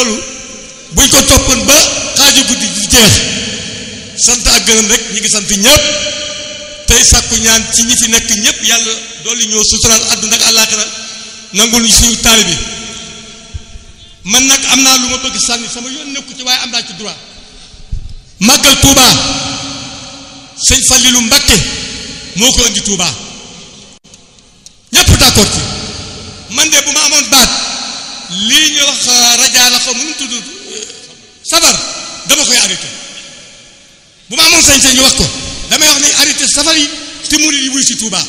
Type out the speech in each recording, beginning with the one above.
loolu buñ ko toppoon ba xaaju guddi di jeex sant ak gërëm rek ñi ngi sant ñëpp tey sàkku ñaan ci ñi fi nekk ñëpp yàlla dolli ñoo suturaal àdduna ak àllaaxira nangul ñu suñu taali bi man nag am naa lu ma bëgg sànni sama yoon nekku ci waaye am naa ci droit màggal Touba sëñ Fallilu Mbakke moo ko indi Touba ñëpp d'accord ci man de bu ma amoon baat lii ñu wax rajaa la xaw ma nu mu tudd sabar dama koy arrêté bu ma amoon sañ-sañ ñu wax ko damay wax ne arrêté safar yi te murid yi wuy si Touba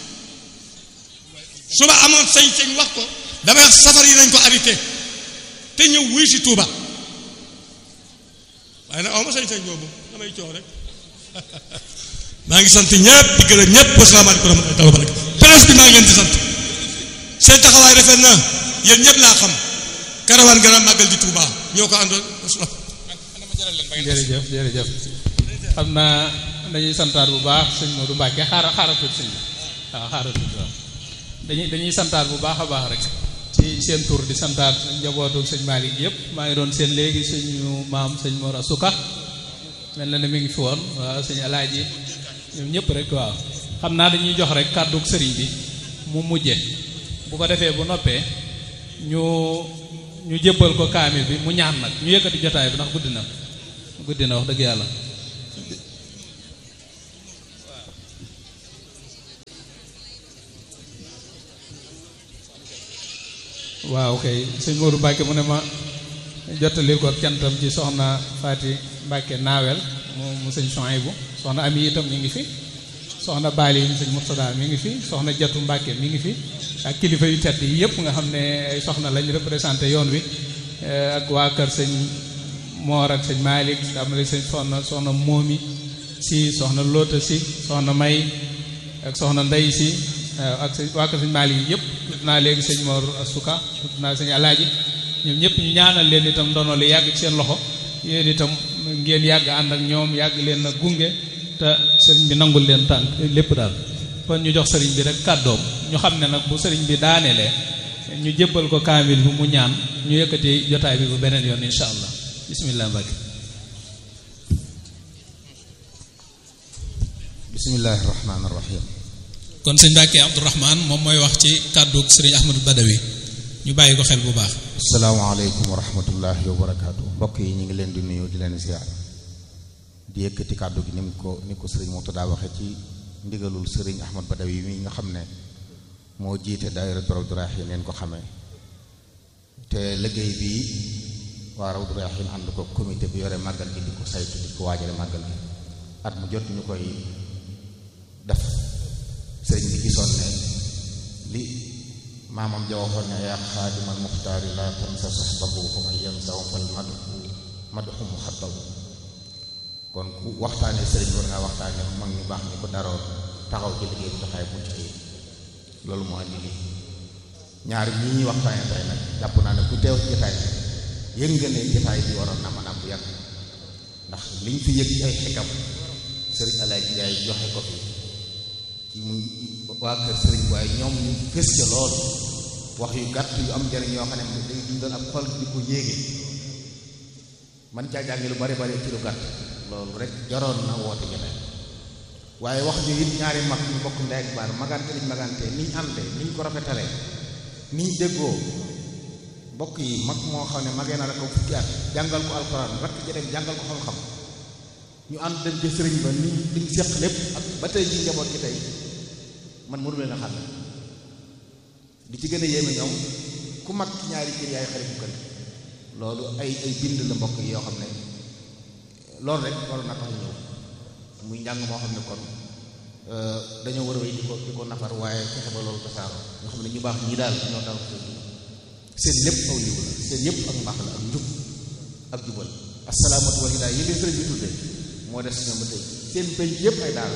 su ma amoon sañ-sañ wax ko damay wax safar yi nañ ko arrêté te ñëw wuy si Touba waaye nag aw ma sañ-sañ boobu damay coow rek maa ngi sant ñëpp di gërëm ñëpp wasalaamaaleykum wa rahmatulah wa barakatu presse bi maa ngi leen di sant seen taxawaay rafet na yéen ñëpp laa xam karawaan gën a màggal di Touba ñoo ko àndoon jërëjëf jërëjëf xam naa dañuy santaat bu baax sëñ Modou Mbacke xaaral xaaral tuuti sëñ bi waaw xaaral tuuti waaw dañuy dañuy santaat bu baax a baax rek ci seen tur di santaat njabootu sëñ Malick yëpp maa ngi doon seen léegi suñu maam sëñ Mor Asuka mel na ne mi ngi fi woon waaw sëñ Alaaji ñoom ñëpp rek waaw xam naa dañuy jox rek kàddug sëriñ bi mu mujje bu ko defee bu noppee ñu ñu jébbal ko kaamil bi mu ñaan nag ñu yëkkati jotaay bi ndax guddi na guddi na wax dëgg yàlla waaw kay sëñ Modou Mbacke mu ne ma jottali ko cantam ci soxna Faati Mbacke naawel mu mu sëñ Souhaïbou soxna Ami itam mi ngi fi soxna Baali yi sëñ Murtada mi ngi fi soxna Jatu Mbacke mi ngi fi ak kilifa yu tedd yi yëpp nga xam ne ay soxna lañ représenté yoon wi ak waa kër sëñ Moor ak sëñ Malick damale sëñ soxna soxna Moomi si soxna Loota si soxna May ak soxna Ndey si ak sëñ waa kër sëñ Malick yi yëpp tudd naa léegi sëñ Mor Asuka tudd naa sëñ Alaaji ñoom ñëpp ñu ñaanal leen itam ndono li yàgg ci seen loxo yéen itam ngeen yàgg ànd ak ñoom yàgg leen a gunge te sëriñ bi nangul leen tànk lépp daal kon ñu jox sëriñ bi rek kàddoom ñu xam ne nag bu sëriñ bi daanelee ñu jébbal ko kaamil bi mu ñaan ñu yëkkati jotaay bi bu beneen yoon insha allah bismillah Mbacke bismillahi rahmaani rahim kon sëñ Mbacke Abdourahman moom mooy wax ci kàddu sëriñ Ahmadou Badawi ñu bàyyi ko xel bu baax asalaamaaleykum wa rahmatullahi wa barakaatu mbokk yi ñu ngi leen di nuyu di leen ziar di yëkkati kàddu gi ni mu ko ni ko sëriñ Murtada waxe ci ndigalul sëriñ Ahmad Badawi mi nga xam ne moo jiite daayira Rawdu Rayaahiin leen ko xamee te liggéey bi waa Rawdu Rayaahiin ànd ko comité bi yore màggal gi di ko saytu di ko waajale màggal gi at mu jot ñu koy def sëriñ bi gisoon ne li maamam ja waxoon ne yaa xaadimal muxtaari laa tansa saxbahu fa man yansahu fal madhu madhu muxaddam kon ku waxtaanee sëriñ war ngaa waxtaanee mag ñu baax ñi ko daroon taxaw ci liggéey bi taxaay mucc ayib loolu moo andi lii ñaar ñii ñuy waxtaanee tey nag jàpp naa ne ku teew ci jotaay bi yëg nga ne jotaay bi waroon na mën a bu yàgg ndax liñ fi yëg ci ay xikam sëriñ Alaaji Njaay joxe ko fi ci muy waa kër sëriñ waaye ñoom ñu fës ca lool wax yu gàtt yu am njëriñ yoo xam ne day dundal ab xol di ko yéege man caa jàngi lu bari bari ci lu gàtt loolu rek jaroon na woote jotaay waaye wax ñu it ñaari mag ñu bokk ndey ak baar magante liñ magante niñ ànde niñ ko rafetalee niñ déggoo mbokk yi mag moo xam ne magee na la ko fukki at jàngal ko alxuraan rakk ja dem jàngal ko xam-xam ñu ànd dem ci sëriñ ba ni liñ seq lépp ak ba tey ji njaboot gi tey man mënu leen a xam di ci gën a yéeme ñoom ku mag ci ñaari kër yaay xarit bu kër loolu ay ay bind la mbokk yi yoo xam ne loolu rek waroon na tax ñëw muy njàng moo xam ne kon dañoo war a wéy di ko di ko nafar waaye fexe ba loolu tasaaroo ñoo xam ne ñu baax ñii daal ñoo dal seen lépp aw yiw la seen yëpp ak mbaax la ak njub ak jubal asalaamatu wal hidaaya yi leen sëriñ bi tuddee moo des ñoom ba tey seen penc yëpp ay daal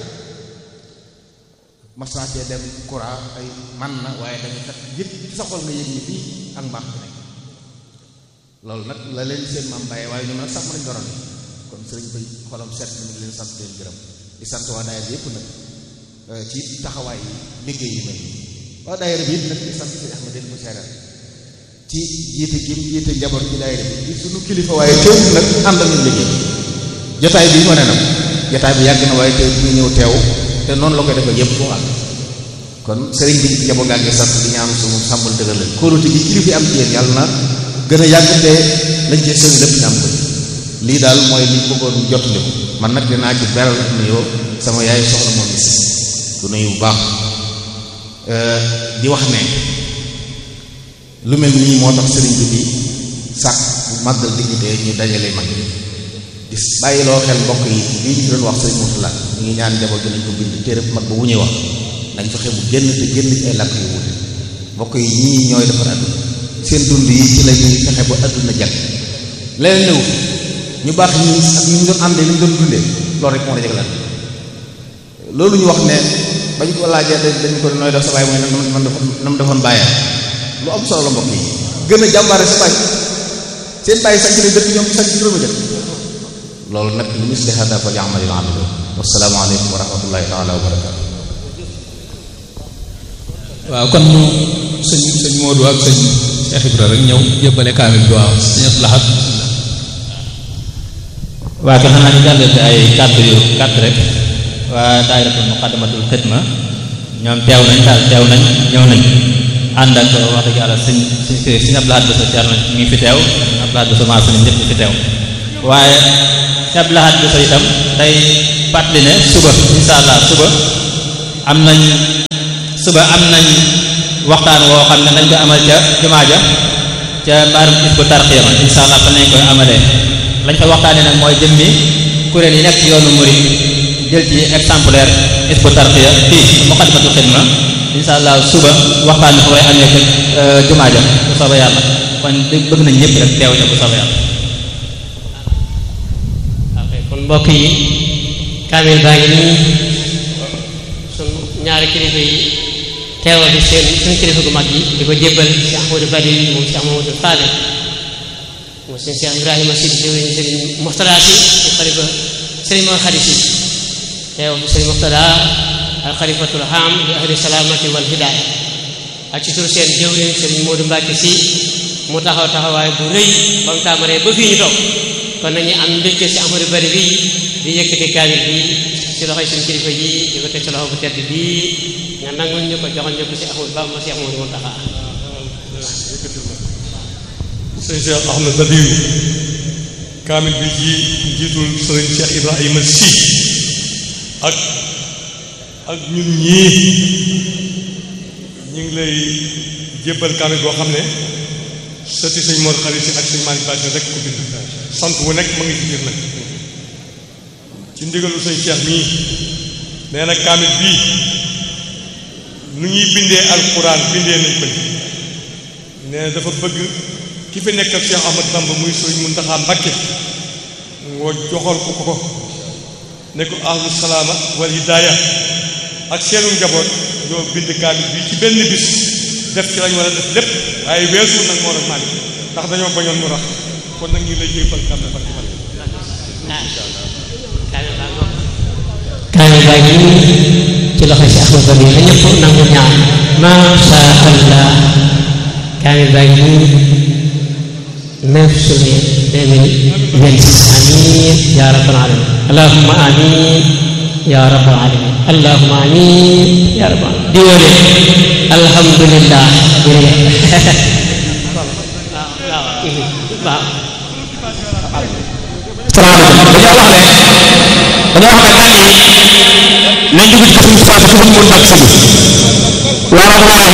mas naa cee dem courant ay man na waaye dañu kat yëpp ci sa xol nga yëg ni fii ak mbaax bi nekk loolu nag la leen seen maam bàyyee waaye ñoom nag sax ma lañ doroon kon sëriñ bay xolam set na ngi leen sant leen gërëm di sant waa daayira bi yëpp nag ci taxawaay yi liggéey yi mel waa daayira bi it nag di sant sëriñ Ahmad den ko seeral ci jiite gi mu jiite njaboot ci daayira bi di sunu kilifa waaye teewul nag ànd ak ñun liggéey jotaay bi wane na ko jotaay bi yàgg na waaye teew ñu ñëw teew te noonu la koy defee yëpp boo àgg kon sëriñ bi njaboot ngaa ngi sant di ñaan suñu sàmmal dëggal leen kóolute gi kilifa yi am ci yéen yàlla na gën a yàgg te lañ cee sëñ lépp ñu am ko lii daal mooy li bëggoon jottali ko man nag dinaa ci beral nuyoo sama yaay soxla moom gis du nuyu bu baax di wax ne lu mel nii moo tax sëriñ bi di sàkk bu màggal dignité ñu dajale mag di bàyyiloo xel mbokk yi lii ñu doon wax sëriñ Mourtala ñu ngi ñaan njaboot gi nañ ko bind téere mag ba bu ñuy wax nañ fexe bu génn te génn ci ay làkk yu wute mbokk yi ñii ñooy defar àdduna seen dund yi ci la ñuy fexe ba àdduna jag leneen ñëw ñu baax ñi ak ñu doon àndee ni ñu doon dundee loolu rek moo la jagleel loolu ñu wax ne bañ ko laajee dañ ko nooy def sa baay mooy nam nam defoon bàyyee lu am solo la mbokk yi gën a jàmbaare sa baay seen bàyyi sax ci dëkk ñoom sax ci juróomi dëkk loolu nag li misli hada fa ya'malil amilu wassalaamu aleykum wa rahmatullahi taala wa barakatu waaw kon mu sëñ sëñ Modou ak sëñ Cheikh Ibra rek ñëw jébbale kaamil bi waaw sëñ Abdou Lahad waa kon xanaa ñu jàllale fi ay kàddu yu kàddu rek waa daayiratul muqaddamatul xidma ñoom teew nañ daal teew nañ ñëw nañ ànd ak wax dëgg yàlla sëñ sëñ sëñ Abdou Lahad Bousso Thierno mi ngi fi teew sëñ Abdou Lahad Bousso maa sëñ ñëpp fi teew waaye sëñ Abdou Lahad Bousso itam day fàttali ne suba insha allah suba am nañ suba am nañ waxtaan woo xam ne nañ ko amal ca jumaa ja ca mbaarum Hizbut Tarqiyyah insha allah fa nañ koy amalee lañ fa waxtaanee nag mooy jëmmi kuréel yi nekk ci yoonu murid jël ci exemplaire Hizbut Tarqiyyah fii Muqaddamatul Xidma insha allah suba waxtaan bi fa koy amee ca jumaa ja bu soobee yàlla kon bëgg nañ ñëpp rek teew ca bu soobee yàlla ok kon mbokk yi kaamil baa ngi nii sun ñaari kilifa yi teewal bi seen suñu kilifa gu mag yi di ko jébbal Cheikh Ahmadou Badi moom Cheikh Mamadou Fadel moom seen Cheikh Ibrahima si jëwriñ Sëriñ Moxtada si di xalifa Sëriñ Mor Xadi si teew bi Sëriñ Moxtada al xalifatul ham li ahli salaamati wal hidaaya ak ci tur seen jëwriñ Sëriñ Modou Mbacke si mu taxaw taxawaay bu rëy ba mu tàmbalee ba fii ñu toog kon nañu am mbégte si Ahmadou Badi bi di yëkkati kaamil bi ci loxoy suñu kilifa yi di ko teg ci loxo bu tedd bii nga nangul ñu ko joxoon ñu ko si Ahmadou Bamba si Ahmadou Muntaxa sëñ Cheikh Ahmed Badiou kaamil bi ci njiitul sëriñ Cheikh Ibrahima Sy ak ak ñun ñii ñu ngi lay jébbal kaamil boo xam ne sëti sëñ Mor Xari Si ak sëñ Malick Badi rek ko bind sant wu nekk ma ngi ci biir nag ci ndigalu sëñ Cheikh mii nee na kaamil bii nu ñuy bindee alquran bindee nañ ko nee na dafa bëgg ki fi nekkal Cheikh Ahmad Bamba muy sëriñ Muntaxa Mbakke ngoo joxal ko ko ne ko ahlu salaama wal hidaaya ak seenu njaboot ñoo bind kaamil bi ci benn bis def ci lañ war a def lépp waaye weesu nag moo rek maalik ndax dañoo bañoon mu rax kon nag ñu lay jébbal kaamil ba ci man kaamil baa ngi ci loxo si Ahmad Badi na ñëpp nangu ñaan masha allah kaamil baa ngi 9 juillet 2026 amin ya rabbal alamin allahumma amin ya rabbal alamin allahumma amin ya rabbal alamin di wóole alhamdulillah jërëjëf waaw waaw salaamaaleykum dañoo wax ne dañoo wax ne gan yi nañ dugg ci kër Moussa su ko mën nag sëgg waaw waaw